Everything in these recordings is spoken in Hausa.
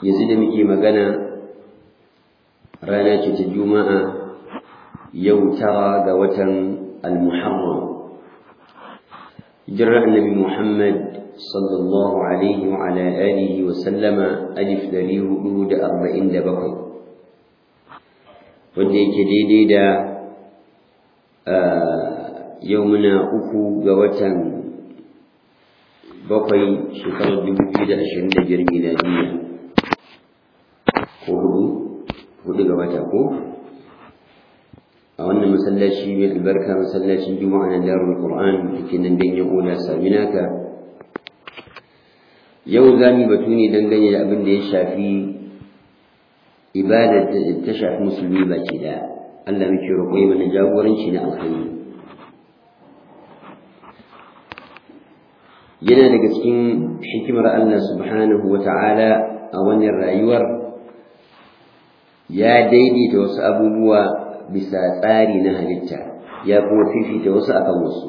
yanzu da muke magana rana ce ta juma'a yau tara ga watan al-muharram hijirar annabi muhammad sallallahu alaihi wa ala alihi wa sallama alif dari hudu da arba'in da bakwai wanda yake daidai da yau muna uku ga watan bakwai shekarar dubu biyu da ashirin da biyar miladiyya ko hudu hudu ga wata ko a wannan masallaci mai albarka masallacin juma'a na darul qur'an da ke nan dan oda saminaka yau za mu batu ne dangane da abin da ya shafi ibada ta shafi musulmi baki daya Allah muke roƙo yi mana jagoranci na alkhairi yana daga cikin hikimar Allah subhanahu wa ta'ala a wannan rayuwar ya daidaita wasu abubuwa bisa tsari na halitta ya kuma fifita wasu akan wasu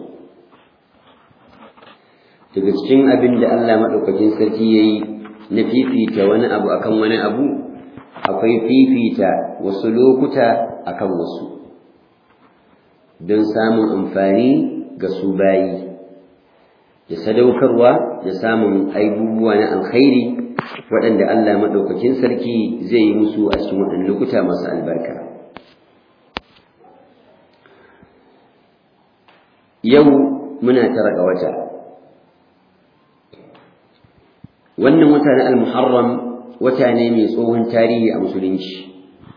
daga cikin abin da Allah maɗaukakin sarki ya yi na fifita wani abu akan wani abu akwai fifita wasu lokuta akan wasu don samun amfani ga su bayi da sadaukarwa da samun aibubuwa na alkhairi waɗanda Allah maɗaukakin sarki zai yi musu a cikin waɗannan lokuta masu albarka yau muna tara ga wata wannan wata na al-muharram wata ne mai tsohon tarihi a musulunci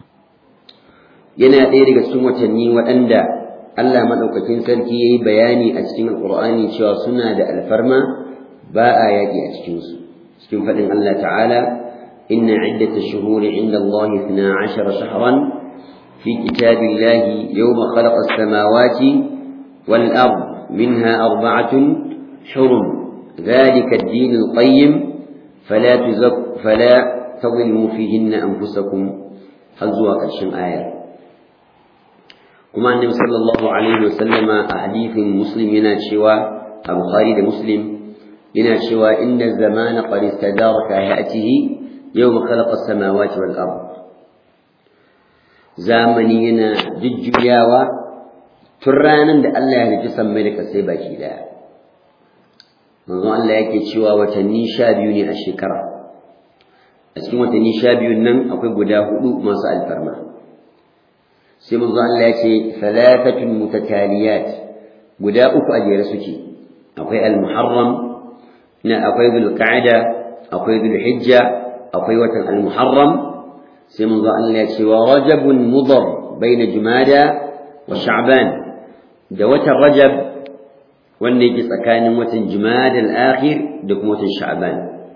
yana ɗaya daga cikin watanni waɗanda Allah maɗaukakin sarki ya yi bayani a cikin alƙur'ani cewa suna da alfarma ba a yaƙi a cikinsu cikin faɗin Allah ta'ala inna iddata shuhuri inda Allah na ashara shahran fi kitabillahi yawma khalaqa as-samawati wal ard minha arba'atun hurum ذلك الدين القيم فلا تزك فلا تظلموا فيهن أنفسكم حزوا قرشن آية كما النبي صلى الله عليه وسلم أحاديث مسلم ينا شوى البخاري ده مسلم ينا شوى إن الزمان قد استدار كهيئته يوم خلق السماوات والأرض زامني ينا ججياوى ترانا ده الله يجسم ملك السيبا كده manzon Allah yake cewa watanni sha biyu ne a shekara a cikin watanni sha biyun nan akwai guda hudu masu alfarma sai manzon Allah ya ce thalathatun mutataliyat guda uku a jere suke akwai al-muharram na akwai dhulqa'da akwai dhulhijja akwai watan al-muharram sai manzon Allah ya ce wa rajabun mudar baina jumada wa sha'ban da watan rajab wanda yake tsakanin watan Jumadal akhir da kuma watan Sha'ban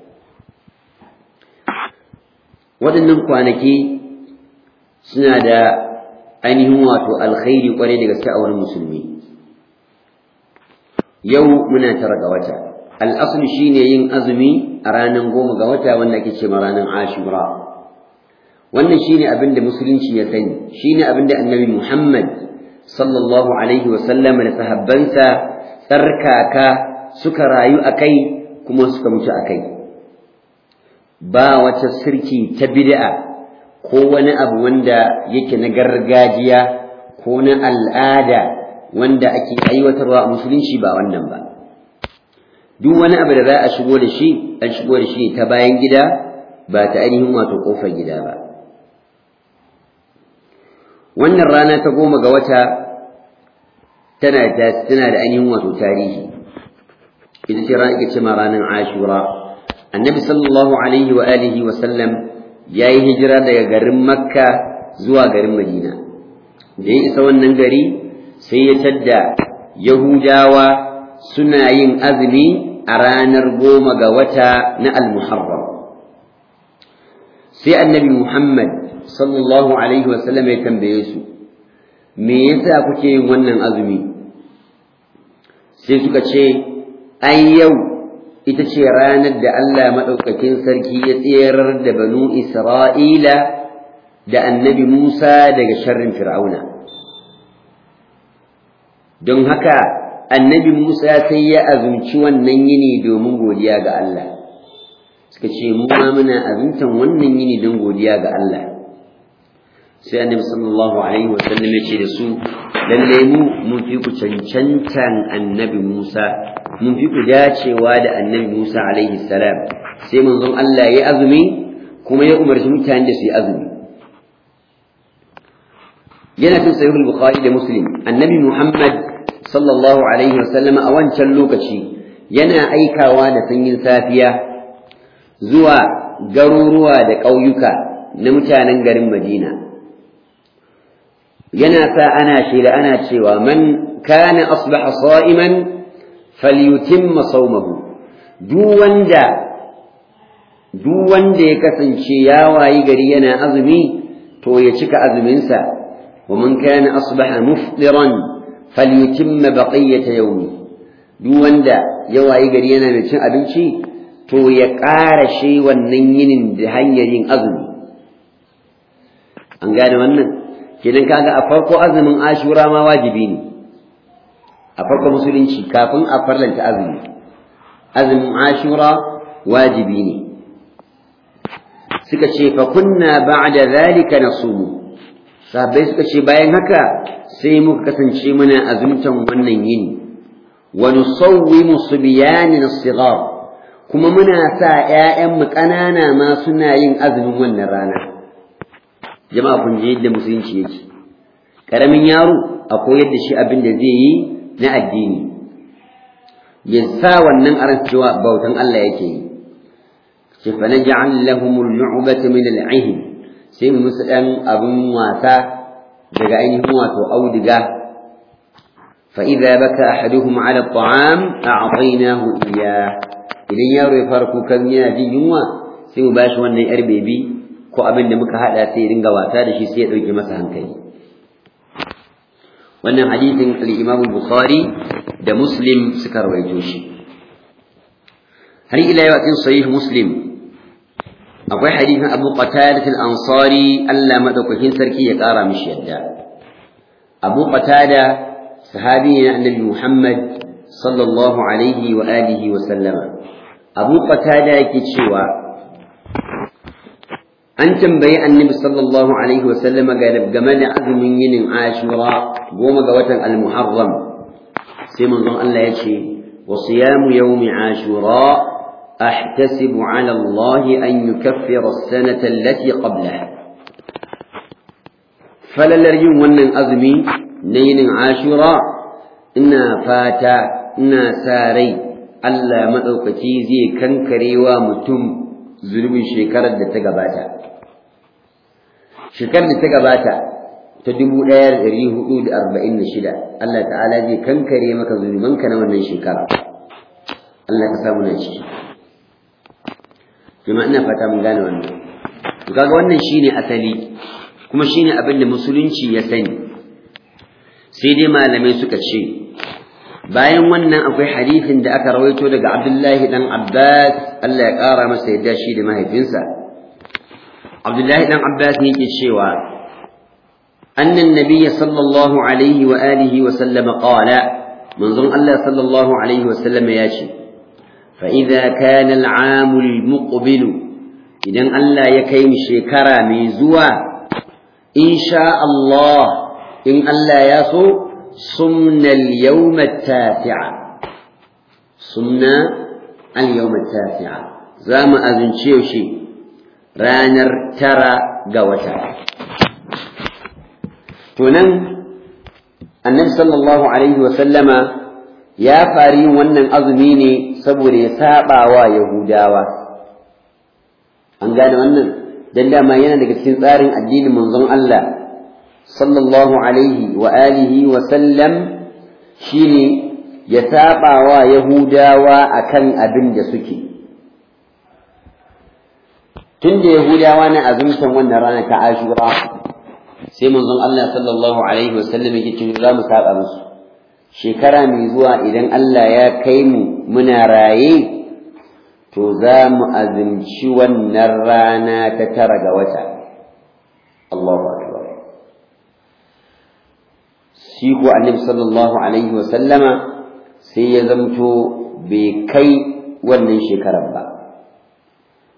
waɗannan kwanaki suna da ainihin wato alkhairi kwarai da gaske a wurin musulmi yau muna tara ga wata al'aslu shine yin azumi a ranar goma ga wata wanda ake ce ranar ashura wannan shine abin da musulunci ya sani shine abin da annabi muhammad sallallahu alaihi wasallam da sahabbansa tsarkaka suka rayu a kai kuma suka mutu a kai ba wata sirki ta bid'a ko wani abu wanda yake na gargajiya ko na al'ada wanda ake aiwatarwa a musulunci ba wannan ba duk wani abu da za a shigo da shi an shigo da shi ta bayan gida ba ta ainihin wato kofar gida ba wannan rana ta goma ga wata tana da tana da ainihin wato tarihi ita ce ranar ce ma ranar ashura annabi sallallahu alaihi wa alihi wa sallam ya yi hijira daga garin makka zuwa garin madina da ya isa wannan gari sai ya tadda yahudawa suna yin azumi a ranar goma ga wata na al-muharram sai annabi muhammad sallallahu alaihi wa sallam ya tambaye su me yasa kuke yin wannan azumi sai suka ce ai yau ita ce ranar da Allah maɗaukakin sarki ya tserar da banu Isra'ila da annabi Musa daga sharrin Fir'auna. Don haka annabi Musa sai ya azumci wannan yini domin godiya ga Allah, suka ce mu ma muna azumtan wannan yini don godiya ga Allah sai annabi sallallahu alaihi wasallam ya ce da su lalle mu mun fi ku cancantan annabi Musa mun fi ku dacewa da annabi Musa alaihi salam sai manzon Allah ya azumi kuma ya umarci mutane da su yi azumi yana cikin sahih al-bukhari da muslim annabi Muhammad sallallahu alaihi wasallam a wancan lokaci yana aikawa da sanyin safiya zuwa garuruwa da ƙauyuka na mutanen garin Madina yana sa ana shela ana cewa man kana asbaha sa'iman falyutimma sawmahu duk wanda duk wanda ya kasance ya wayi gari yana azumi to ya cika azuminsa wa man kana asbaha mufdiran falyutimma baqiyata yawmi duk wanda ya wayi gari yana mai cin abinci to ya ƙara shi wannan yinin da hanyar yin azumi an gane wannan kenan kaga a farko azumin ashura ma wajibi ne a farko musulunci kafin a farlanta azumi azumin ashura wajibi ne suka ce fa kunna ba'da zalika nasumu sahabbai suka ce bayan haka sai muka kasance muna azumtan wannan yini wa nusawwimu subyanina as-sighar kuma muna sa ƴaƴanmu ƙanana ma suna yin azumin wannan rana jama'a kun je yadda musulunci yake karamin yaro a koyar da shi abin da zai yi na addini ya sa wannan aran cewa bautan Allah yake yi ce fa naj'al lahum al-lu'bata min al-'ihn sai mu musu dan abin wasa daga ainihin wato auduga fa idza baka ahaduhum 'ala at-ta'am a'taynahu iyyah idan yaro ya fara kukan yana jin yunwa sai mu bashi wannan yar bebi ko abin da muka hada sai ya dinga wasa da shi sai ya dauke masa hankali wannan hadisin al-Imam Bukhari da Muslim suka rawaito shi har ila yau cikin sahih Muslim akwai hadisin Abu Qatada al-Ansari Allah madaukakin sarki ya kara mishi yadda Abu Qatada sahabi ne Annabi Muhammad sallallahu alaihi wa alihi wa sallama Abu Qatada yake cewa an tambayi annabi sallallahu alaihi wasallam game da azumin yinin ashura goma ga watan al-muharram sai manzon Allah ya ce wa siyamu yawmi ashura ahtasibu ala Allah an yukaffira as-sanata allati qablaha falalar yin wannan azumi na yinin ashura ina fata ina sa rai Allah maɗaukaki zai kankarewa mutum zulubin shekarar da ta gabata shekarar da ta gabata ta dubu ɗaya da ɗari hudu da arba'in da shida Allah ta'ala zai kankare maka zunubanka na wannan shekara Allah ka samu na ciki jama'a ina fata mun gane wannan to kaga wannan shine asali kuma shine abin da musulunci ya sani sai dai malamai suka ce bayan wannan akwai hadisin da aka rawaito daga Abdullahi dan Abbas Allah ya ƙara masa yadda shi da mahaifinsa Abdullahi dan Abbas ne yake cewa annan nabiyyi sallallahu alaihi wa alihi wa sallam qala manzon Allah sallallahu alaihi wa sallam ya ce fa idza kana al-aam al-muqbil idan Allah ya kai mu shekara mai zuwa insha Allah in Allah ya so sumna al-yawm at-tasi'a sumna al-yawm at-tasi'a za mu azince shi ranar tara ga wata to nan annabi sallallahu alaihi wa sallama ya fari yin wannan azumi ne saboda ya saba wa yahudawa an gane wannan dan dama yana daga cikin tsarin addinin manzon Allah sallallahu alaihi wa alihi wa sallam shine ya saba wa yahudawa akan abin da suke tun da yahudawa na azumtan wannan rana ta ashura sai manzon Allah sallallahu alaihi wasallam yake cewa za mu saba musu shekara mai zuwa idan Allah ya kai mu muna raye to za mu azumci wannan rana ta tara ga wata Allahu akbar shi ko annabi sallallahu alaihi wasallama sai ya zamto bai kai wannan shekarar ba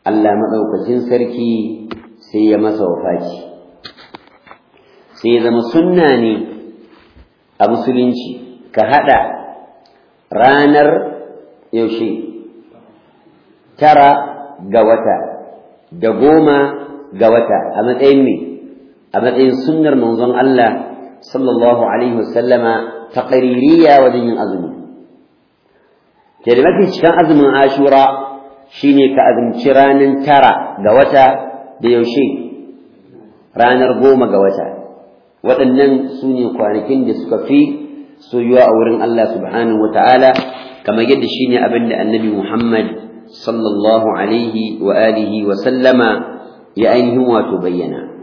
Allah maɗaukacin sarki sai ya masa wafaci sai ya zama sunna ne a musulunci ka haɗa ranar yaushe tara ga wata da goma ga wata a matsayin me a matsayin sunnar manzon Allah sallallahu alaihi wasallama taqririya wajen yin azumi ke da mafi cikin azumin ashura shine ka azumci ranar tara ga wata da yaushe ranar goma ga wata waɗannan su ne kwanakin da suka fi soyuwa a wurin Allah subhanahu wa ta'ala kamar yadda shi ne abin da annabi Muhammad sallallahu alaihi wa alihi wa sallama ya ainihin wato bayyana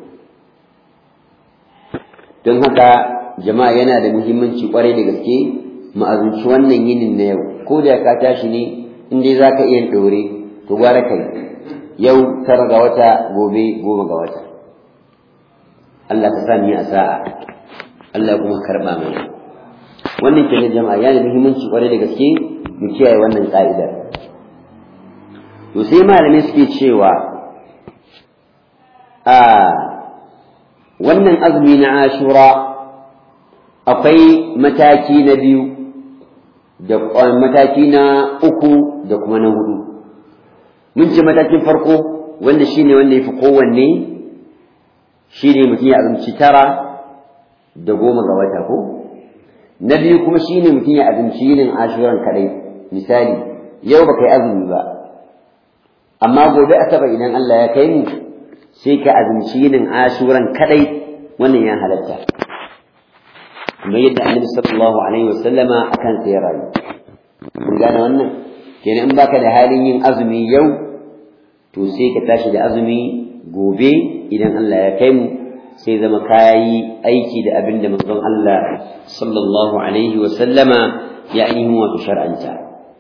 don haka jama'a yana da muhimmanci kwarai da gaske mu azumci wannan yinin na yau ko da ka tashi ne in dai za ka iya ɗore to gwara kai yau tara ga wata gobe goma ga wata Allah ka sa ni a sa'a Allah kuma karɓa mana wannan kenan jama'a yana da muhimmanci kwarai da gaske mu kiyaye wannan ka'idar to sai malamai suke cewa a wannan azumi na ashura akwai mataki na biyu da mataki na uku da kuma na hudu mun ce matakin farko wanda shine wanda ya fi kowanne shine mutum ya azumci tara da goma ga wata ko na biyu kuma shine mutum ya azumci yinin ashuran kadai misali yau baka yi azumi ba amma gobe asabar idan Allah ya kai mu sai ka azumci yinin ashuran kadai wannan ya halatta kuma yadda annabi sallallahu alaihi wasallama akan sai rayu kun gane wannan kenan in baka da halin yin azumi yau to sai ka tashi da azumi gobe idan Allah ya kai mu sai zama kayi aiki da abin da manzon Allah sallallahu alaihi wa sallama ya ainihin wato shar'anta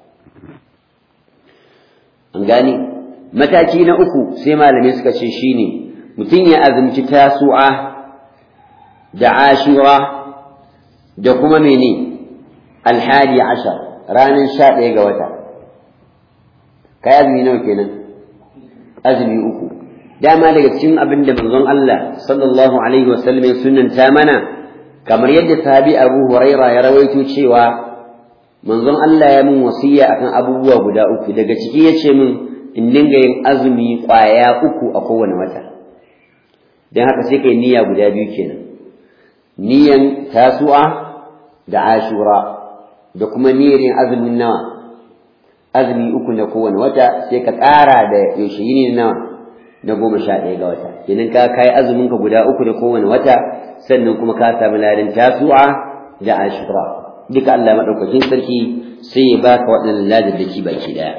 an gane mataki na uku sai malamai suka ce shine mutum ya azumci tasu'a da ashura da kuma mene alhadi ashar ranar sha ɗaya ga wata kai azumi nawa kenan azumi uku dama daga cikin abin da manzon Allah sallallahu alaihi wasallam ya sunnanta mana kamar yadda sahabi Abu Huraira ya rawaito cewa manzon Allah ya mun wasiya akan abubuwa guda uku daga ciki yace min in dinga yin azumi kwaya uku a kowane wata dan haka sai kai niyya guda biyu kenan niyyan tasu'a da ashura da kuma niyyar yin azumin nawa azumi uku na kowane wata sai ka ƙara da yaushe yini nawa na goma sha ɗaya ga wata kenan ka kai azumin ka guda uku da kowane wata sannan kuma ka samu ladan tasu'a da ashura duka Allah madaukakin sarki sai ya baka waɗannan ladan da baki ɗaya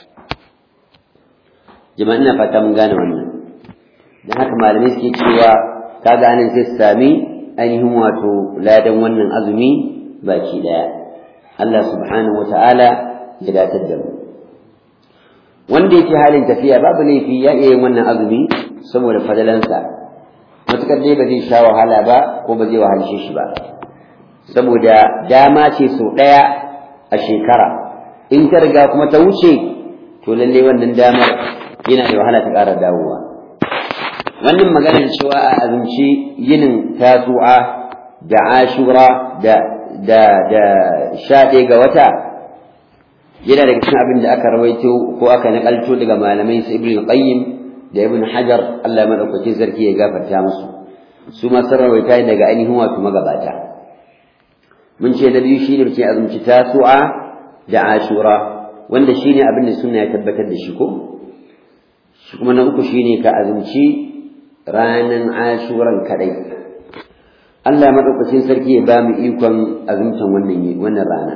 jama'a ina fata mun gane wannan dan haka malamai suke cewa kaga anan sai su sami ainihin wato ladan wannan azumi baki ɗaya Allah subhanahu wa ta'ala ya datar da mu wanda yake halin tafiya babu laifi ya iya yin wannan azumi saboda fadalansa matukar dai ba zai sha wahala ba ko ba zai wahalshe shi ba saboda dama ce sau ɗaya a shekara in ta riga kuma ta wuce to lalle wannan damar yana da wahala ta ƙara dawowa wannan maganar cewa a azumci yinin tasu'a da ashura da da da sha ɗaya ga wata yana daga cikin abin da aka rawaito ko aka nakalto daga malamai su ibn qayyim da ibn hajar Allah madaukakin sarki ya gafarta musu su ma sun rawaita daga ainihin wato magabata mun ce da biyu shine muke azumci tasu'a da ashura wanda shine abin da sunna ya tabbatar da shi ko shi kuma na uku shine ka azumci ranan ashuran kadai Allah madaukakin sarki ya ba mu ikon azumtan wannan wannan rana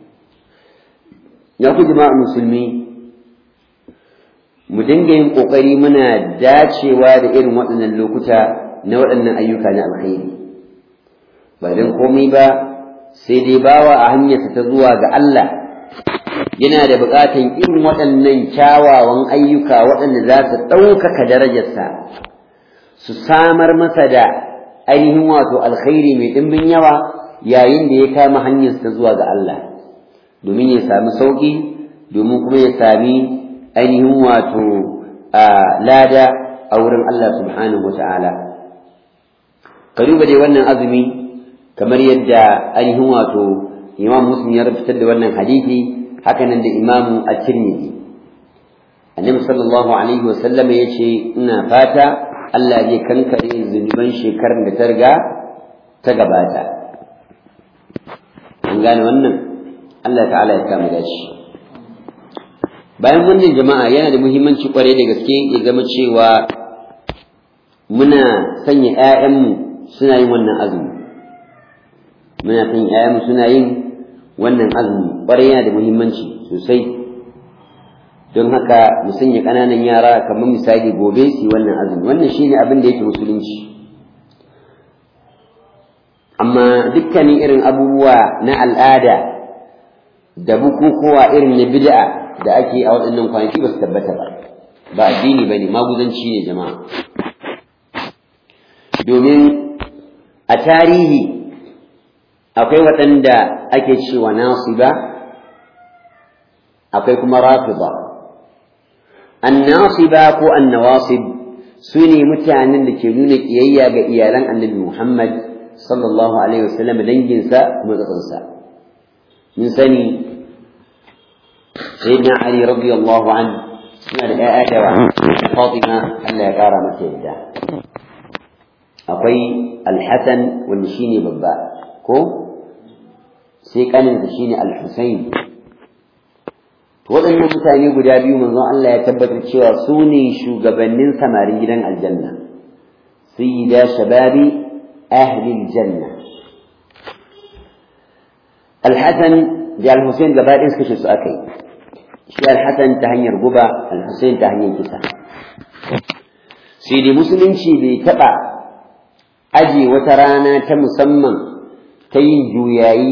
ya ku jama'a musulmi mu dinga yin ƙoƙari muna dacewa da irin waɗannan lokuta na waɗannan ayyuka na alkhairi ba don komai ba sai dai bawa a hanyarsa ta zuwa ga Allah yana da buƙatan irin waɗannan kyawawan ayyuka waɗanda za su ɗaukaka darajarsa su samar masa da ainihin wato alkhairi mai ɗimbin yawa yayin da ya kama hanyarsa ta zuwa ga Allah domin ya sami sauƙi domin kuma ya sami ainihin wato lada a wurin Allah subhanahu wa ta'ala ka duba dai wannan azumi kamar yadda ainihin wato imam muslim ya fitar da wannan hadisi haka nan da imamu at-tirmidhi annabi sallallahu alaihi wa sallama yace ina fata Allah zai kankare zunuban shekarar da ta riga ta gabata an gane wannan Allah ta'ala ya kama dashi bayan wannan jama'a yana da muhimmanci kwarai da gaske ya zama cewa muna sanya 'ya'yanmu suna yin wannan azumi muna sanya 'ya'yanmu suna yin wannan azumi kwarai yana da muhimmanci sosai don haka mu sanya ƙananan yara kamar misali gobe su wannan azumi wannan shine abin da yake musulunci amma dukkanin irin abubuwa na al'ada da bukukuwa irin na bid'a da ake a waɗannan kwanaki ba su tabbata ba ba addini ba ne maguzanci ne jama'a domin a tarihi akwai waɗanda ake cewa nasiba akwai kuma rafida annasiba ko annawasib su ne mutanen da ke nuna ƙiyayya ga iyalan annabi muhammad sallallahu alaihi wasallam danginsa matsatsinsa mun sani sayyidina ali radiyallahu anhu suna da ƴaƴa da yawa fatima Allah ya kara mata yadda akwai alhassan wanda shine babba ko sai kanin da shine alhusain waɗannan mutane guda biyu manzon Allah ya tabbatar cewa su ne shugabannin samarin gidan aljanna sayyida shababi ahli aljanna alhassan da alhusain gaba ɗin suka su aka yi shi alhassan ta hanyar guba alhusain ta hanyar kisa sai dai musulunci bai taɓa aje wata rana ta musamman ta yin juyayi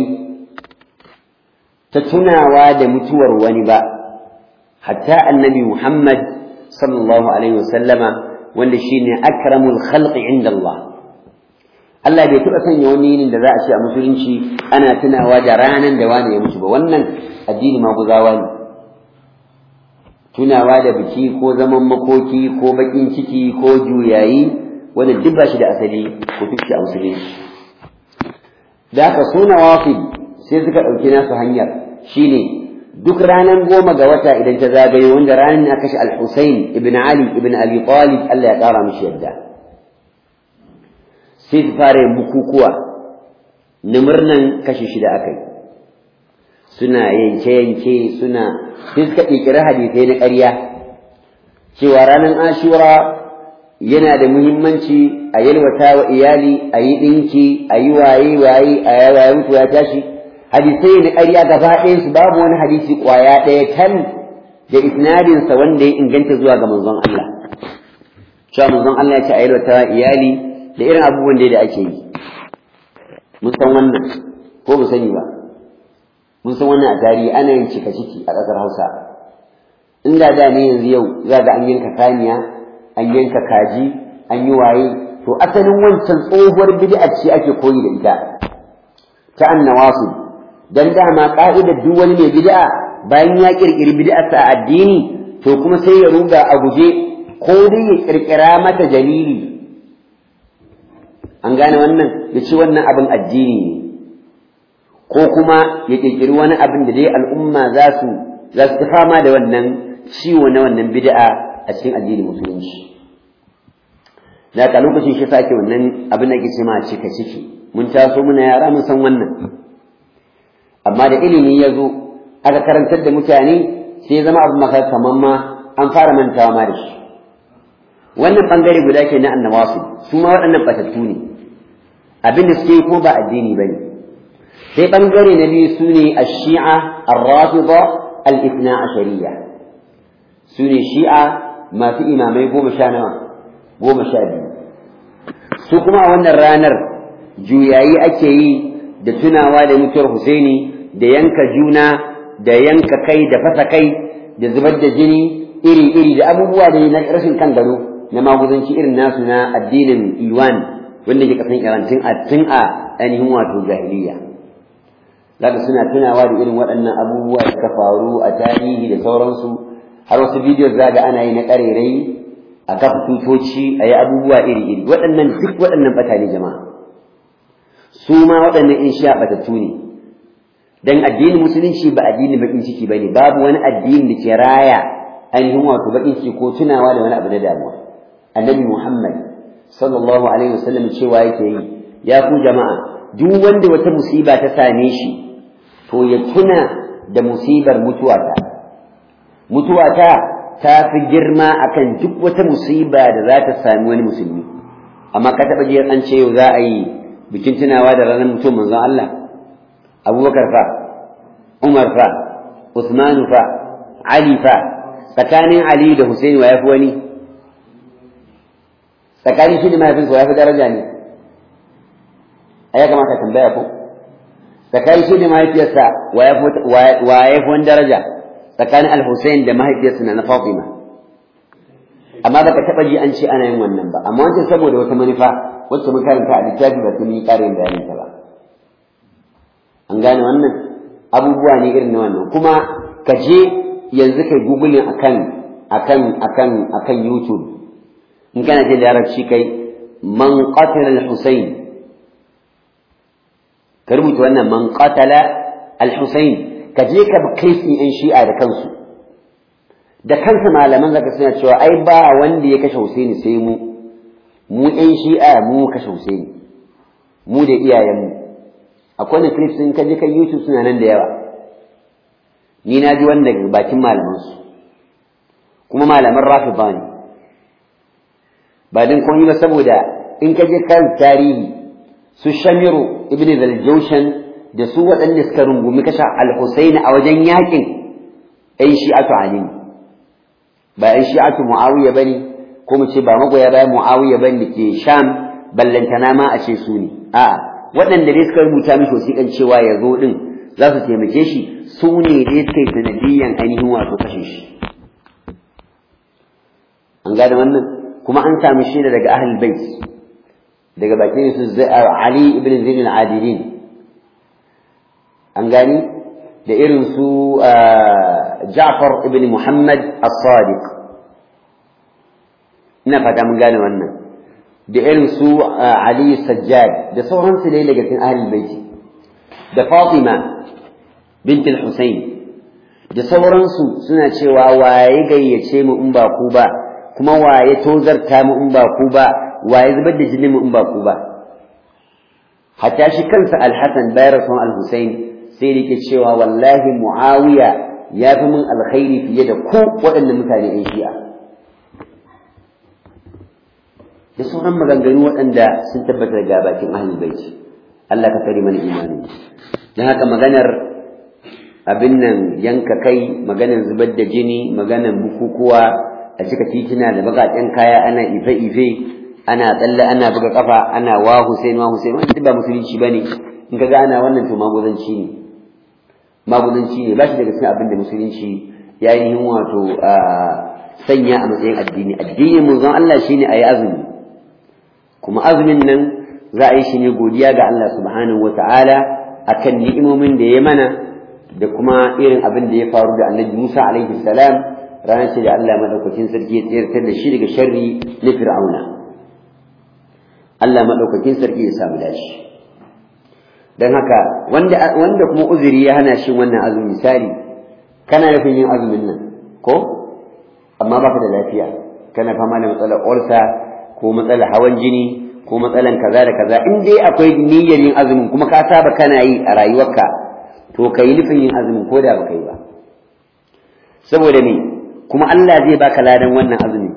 ta tunawa da mutuwar wani ba hatta annabi Muhammad sallallahu alaihi wasallama wanda shine akramul khalqi inda Allah Allah bai taɓa sanya wani yinin da za a ce a musulunci ana tunawa da ranan da wani ya mutu ba wannan addini maguzawa ne tunawa da biki ko zaman makoki ko bakin ciki ko juyayi wanda duk ba shi da asali ko duk shi a musulunci da haka suna wafi sai suka ɗauki nasu hanyar shine duk ranar goma ga wata idan ta zagayo wanda ranar na kashe al-Husayn ibn Ali ibn Abi Talib Allah ya ƙara mishi yadda sai su fara yin bukukuwa na murnan kashe shi da aka yi suna yanke-yanke suna sai suka ƙirƙiri hadisai na ƙarya cewa ranar ashura yana da muhimmanci a yalwata wa iyali a yi ɗinki a yi waye-waye a yawaye mutu ya tashi hadisai na ƙarya gaba ɗayansu babu wani hadisi ƙwaya ɗaya kan da isnadinsa wanda ya inganta zuwa ga manzon Allah cewa manzon Allah ya ce a yalwata wa iyali da irin abubuwan da ake yi mun san wannan ko mu sani ba mun san wannan a tarihi ana yin cika ciki a ƙasar Hausa inda da ne yanzu yau za ga an yanka kaniya an yanka kaji an yi waye to asalin wancan tsohuwar bid'a ce ake koyi da ita ta annawasu dan dama ka'idar duk wani mai bid'a bayan ya kirkiri bid'arsa a addini to kuma sai ya ruga a guje ko dai ya kirkira mata dalili an gane wannan ya ce wannan abin addini ne ko kuma ya kirkiri wani abin da dai al'umma za su za su fama da wannan ciwo na wannan bid'a a cikin addinin musulunci da ka lokacin shi sake wannan abin da ke ce ma cika ciki mun taso muna yara mun san wannan amma da ilimi ya zo aka karantar da mutane sai ya zama abin maka kamar ma an fara mantawa ma da shi wannan bangare guda ke na annawasu su ma waɗannan batattu ne abin da suke yi ko ba addini ba ne sai bangare na biyu su ne a shia ar-rafida al-ithna ashariya su ne shi'a masu imamai goma sha nawa goma sha biyu su kuma a wannan ranar juyayi ake yi da tunawa da mutuwar Husaini da yanka juna da yanka kai da fasa kai da zubar da jini iri-iri da abubuwa da na rashin kan gado na maguzanci irin nasu na addinin Iwan wanda ke kasan Iran tun a tun a ainihin wato jahiliya zaka suna tunawa da irin waɗannan abubuwa da suka faru a tarihi da sauransu har wasu bidiyo za ga ana yi na ƙarerai a kafa tutoci a yi abubuwa iri-iri waɗannan duk waɗannan ɓata ne jama'a su ma waɗannan in sha ɓatattu ne dan addinin musulunci ba addinin baƙin ciki ba ne babu wani addini da ke raya ainihin wato baƙin ciki ko tunawa da wani abu na damuwa annabi muhammad sallallahu alaihi wasallam cewa yake yi ya ku jama'a duk wanda wata musiba ta same shi to ya tuna da musibar mutuwata mutuwata ta fi girma akan duk wata musiba da za ta sami wani musulmi amma ka taɓa jiyar an ce yau za a yi bikin tunawa da ranar mutum manzon Allah abubakar fa umar fa usmanu fa ali fa tsakanin ali da husaini wa ya fi wani tsakanin shi da mahaifinsa wa ya fi daraja ne a ya kamata tambaya ko tsakanin shi da mahaifiyarsa wa ya fi wani daraja tsakanin al-Hussein da mahaifiyarsa na Fatima amma baka taba ji an ce ana yin wannan ba amma wancan saboda wata manufa wacce mun karanta a littafi ba sun yi ƙarin bayanin ta ba an gane wannan abubuwa ne irin na wannan kuma ka je yanzu kai googling akan akan akan akan YouTube in kana jin larabci kai man qatala al-Husayn ka rubuta wannan man qatala al-Husayn ka je ka bi kristi ɗin shi'a da kansu da kansa malaman zaka suna cewa ai ba wanda ya kashe Husaini sai mu mu ɗan shi'a mu kashe Husaini mu da iyayenmu akwai wani clips in ka je kan YouTube suna nan da yawa ni na ji wanda bakin malaman su kuma malaman rafida ne ba din komai ba saboda in ka je kan tarihi su Shamiru ibn Zaljawshan da su waɗanda suka rungumi kashe al-Husaini a wajen yakin ɗan shi'atu Ali ba ɗan shi'atu Muawiya bane ko mu ce ba magoya bayan Muawiya bane da ke Sham ballantana ma a ce su ne a'a waɗanda dai suka rubuta mishi wasiƙan cewa ya zo ɗin za su taimake shi su ne dai suka yi sanadiyyan ainihin wato kashe shi an gane wannan kuma an sami shaida daga ahlul bait daga bakin su Ali ibn Zain al-Adilin an gani da irin su Ja'far ibn Muhammad as-Sadiq ina fata mun gane wannan da irin su Ali Sajjad da sauransu dai daga cikin ahlul bait da Fatima bint al-Husayn da sauransu suna cewa waye gayyace mu in ba ku ba kuma waye tozarta mu in ba ku ba waye zubar da jinin mu in ba ku ba hatta shi kansa al-Hasan bayan rasuwan al-Husayn sai da yake cewa wallahi Muawiya ya fi min alkhairi fiye da ku waɗannan mutane ɗan shi'a da sauran maganganu waɗanda sun tabbatar ga bakin ahlul bait Allah ka kare mana imani dan haka maganar abin nan yanka kai maganar zubar da jini maganar bukukuwa a cika titina da baƙaƙen kaya ana ife-ife ana tsalle ana buga kafa ana wa Hussein wa Hussein wannan ba musulunci bane in kaga ana wannan to maguzanci ne maguzanci ne ba shi daga cikin abin da musulunci ya yi wato sanya a matsayin addini addinin manzon Allah shine ayi azumi kuma azumin nan za a yi shi ne godiya ga Allah subhanahu wata'ala akan ni'imomin da ya mana da kuma irin abin da ya faru da annabi Musa alaihi salam ranar ce da Allah madaukakin sarki ya tsirtar da shi daga sharri na fir'auna Allah madaukakin sarki ya samu dashi dan haka wanda wanda kuma uzuri ya hana shi wannan azumi misali kana nufin yin azumin nan ko amma baka da lafiya kana fama da matsalar ulcer ko matsalar hawan jini ko matsalan kaza da kaza in dai akwai niyyar yin azumin kuma ka saba kana yi a rayuwarka to ka yi nufin yin azumin ko da baka yi ba saboda me kuma Allah zai baka ladan wannan azumi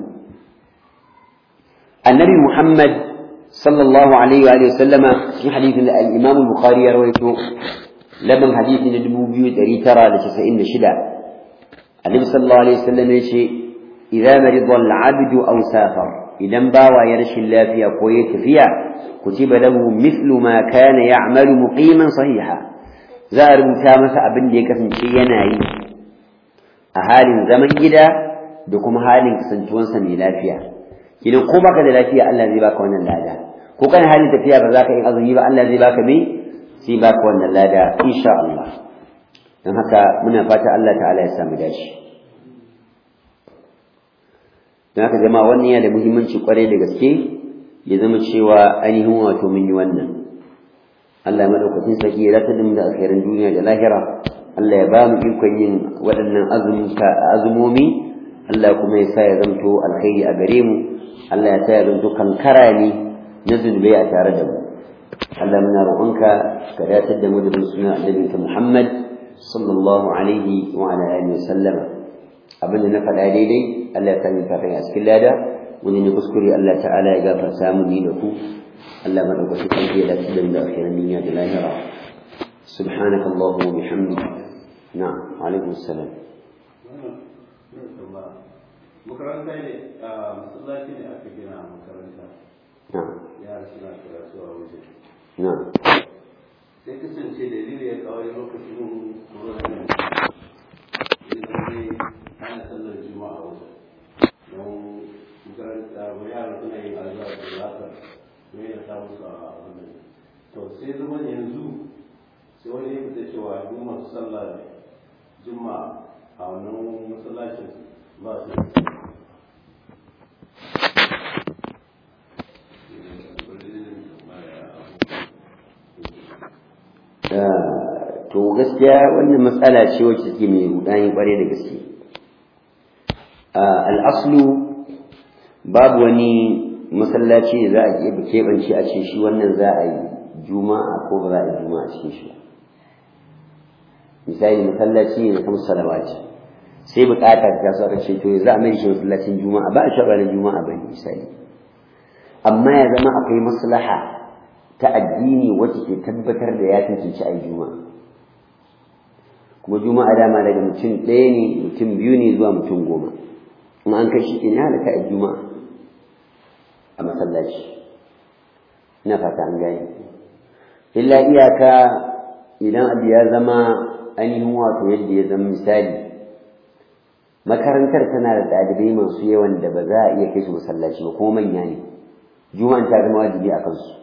annabi Muhammad sallallahu alaihi wa sallama cikin hadisin da al-Imam Bukhari ya rawaito laban hadisi na 2996 annabi sallallahu alaihi wa sallam ya ce idza marida al-'abdu aw safar idan bawa ya rashin lafiya ko ya tafiya kutiba lahu mithlu ma kana ya'malu muqiman sahiha za a rubuta masa abin da ya kasance yana yi a halin zaman gida da kuma halin kasantuwansa mai lafiya idan ko baka da lafiya Allah zai baka wannan lada ko kana halin tafiya ba za ka yi azumi ba Allah zai baka me sai baka wannan lada insha Allah don haka muna fata Allah ta'ala ya samu dashi don haka jama'a wannan yana da muhimmanci kwarai da gaske ya zama cewa ainihin wato mun yi wannan Allah madaukakin sarki ya zata da alkhairin duniya da lahira Allah ya ba mu ikon yin waɗannan azumomi Allah kuma ya sa ya zanto alkhairi a gare mu Allah ya sa ya zanto kankara ne na zunubai a tare da mu Allah muna roƙonka ka datar da mu da suna annabinka Muhammad sallallahu alaihi wa ala alihi wa sallama abinda na faɗa daidai Allah ya sami kafin a cikin lada wani ne kuskure Allah ta'ala ya gafarta mu ni da ku Allah madaukaki kan ya dace da mu da akhiran duniya da lahira سبحانك اللهم وبحمدك نعم وعليكم السلام makaranta ne a masallaci ne aka gina a makaranta نعم yara suna karatu a waje نعم sai kasance dalili ya kawai lokacin corona ne ya zai ana sallar juma'a a waje don makaranta ba yara suna yin alzara da lasa ne ya samu su a wannan to sai zama yanzu sai wani ya fita cewa duk masu sallah juma'a a wannan masallacin ba su to gaskiya wannan matsala ce wacce take mai rudani kware da gaske al'aslu babu wani masallaci da za a iya keɓance a ce shi wannan za a yi juma'a ko ba za a yi juma'a cikin shi misali masallaci ne na kamar salawati sai bukata ta so aka ce to za a mai shi masallacin juma'a ba a shaɓa na juma'a ba ne misali amma ya zama akwai maslaha ta addini wacce ke tabbatar da ya cancanci a yi juma'a kuma juma'a dama daga mutum ɗaya ne mutum biyu ne zuwa mutum goma in an kai shi ke ya halaka a juma'a a masallaci ina fata an gane illa iyaka idan abu ya zama ainihin wato yadda ya zama misali makarantar tana da ɗalibai masu yawan da ba za a iya kai su masallaci ba kuma manya ne juma'an ta zama wajibi a kansu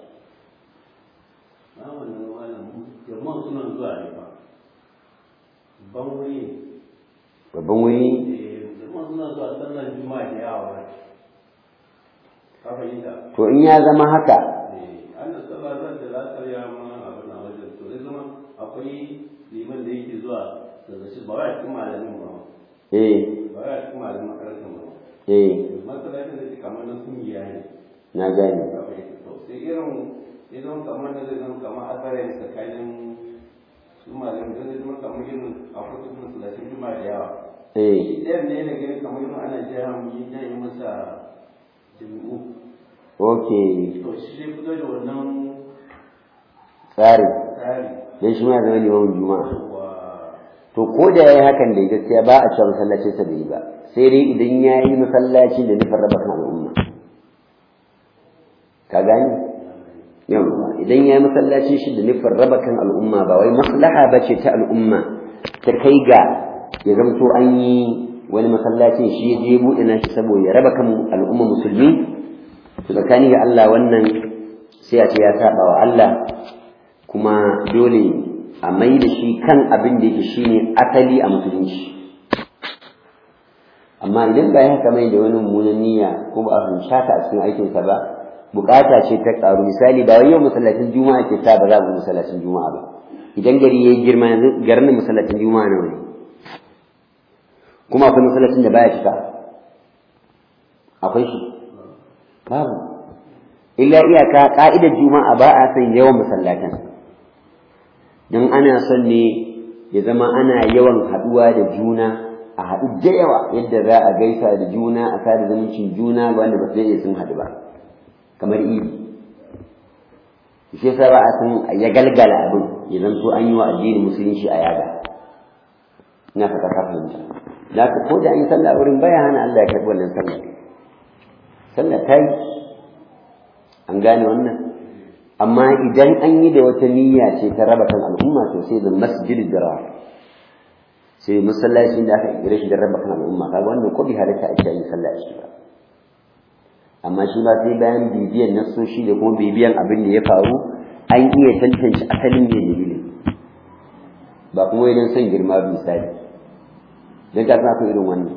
jama'a suna zuwa ne ba ban wuri babban wuri jama'a suna zuwa sallar juma'a da yawa ba ka fahimta to in ya zama haka ana sallar zan da lasar ya ma abin a wajen to zai zama akwai liman da yake zuwa daga shi ba wai cikin malamin ba eh ba wai cikin malamin makarantar ba eh masallacin da ke kamar na kungiya ne na gane ka fahimta to sai irin ya zama kamar da zai zama kamar asarai tsakanin su malamin da zai zama kamar irin a kusa masallacin juma'a da yawa eh ɗayan ne da gani kamar irin ana jiya mu yi yi masa jami'u okay to shi zai fito da wannan tsari tsari dan shi ma ya zama limamin juma'a wa to ko da yayi hakan da gaskiya ba a cewa masallacin sa bai yi ba sai dai idan yayi masallaci da nufin raba kan al'umma ka gani yawa idan yayi masallacin shi da nufin raba kan al'umma ba wai maslaha bace ta al'umma ta kai ga ya zamto an yi wani masallacin shi ya je buɗe nashi saboda ya raba kan al'umma musulmi to tsakani ga Allah wannan sai a ce ya saba wa Allah kuma dole a mai da shi kan abin da yake shine asali a musulunci amma idan ba ya haka mai da wani mummunan niyya ko ba a fahimci haka a cikin aikinsa ba bukata ce ta karu misali ba wai yau masallacin juma'a ke sa ba za ku masallacin juma'a ba idan gari yayi girma yanzu garin masallacin juma'a nawa ne kuma akwai masallacin da baya cika akwai shi babu illa iyaka ka'idar juma'a ba a son yawan masallatan don ana son ne ya zama ana yawan haɗuwa da juna a haɗu da yawa yadda za a gaisa da juna a sada zumuncin juna ga wanda ba su iya sun haɗu ba kamar idi shi yasa ba a san ya galgala abin ya zanto an yi wa addinin musulunci a yaga ina fata ka fahimta da ka ko da an yi sallah wurin baya hana Allah ya karɓi wannan sallah sallah ta yi an gane wannan amma idan an yi da wata niyya ce ta raba kan al'umma to sai da masjid dirar sai masallacin da aka kira shi da raba kan al'umma kaga wannan ko bi halatta a cikin sallah shi ba amma shi ba sai bayan bibiyan nasoshi da kuma bibiyan abin da ya faru an iya tantance asalin ne dalilin ba kuma idan son girma misali dan ka sa irin wannan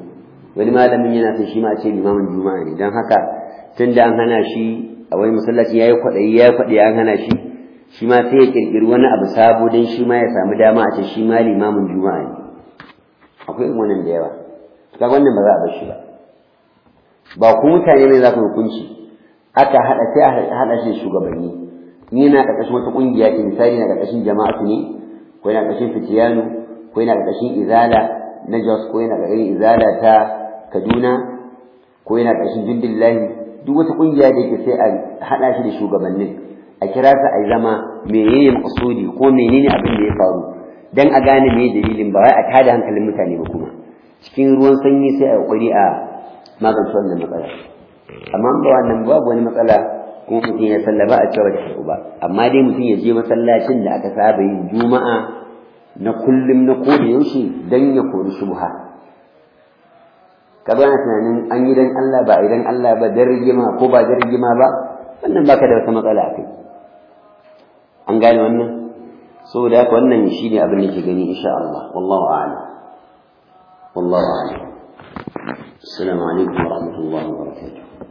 wani malamin yana son shi ma a ce limamin juma'a ne don haka tun da an hana shi a wani masallaci ya yi kwaɗayi ya yi kwaɗayi an hana shi shi ma sai ya ƙirƙiri wani abu sabo don shi ma ya samu dama a ce shi ma limamin juma'a ne akwai irin wannan da yawa kaga wannan ba za a bar shi ba ba ku mutane ne za ku hukunci aka haɗa sai a haɗa shi da shugabanni ni na ƙarƙashin wata ƙungiya ce misali na ƙarƙashin jama'atu ne ko yana ƙarƙashin fitiyanu ko yana ƙarƙashin izala na jos ko yana ƙarƙashin izala ta kaduna ko yana ƙarƙashin jundillahi duk wata ƙungiya da yake sai a haɗa shi da shugabannin a kira su a zama menene maƙasudi ko menene abin da ya faru dan a gane me dalilin ba wai a tada hankalin mutane ba kuma cikin ruwan sanyi sai a ƙoƙari a magance wannan matsala amma ba wannan babu wani matsala kuma mutum ya sallaba a cewa da ba amma dai mutum ya je masallacin da aka saba yin juma'a na kullum na koda yaushe dan ya kori shubha ka bana tunanin an yi dan Allah ba idan Allah ba dan rigima ko ba dan rigima ba wannan baka da wata matsala kai an gane wannan saboda haka wannan shine abin da ke gani insha Allah wallahu a'lam wallahu a'lam السلام عليكم ورحمة الله وبركاته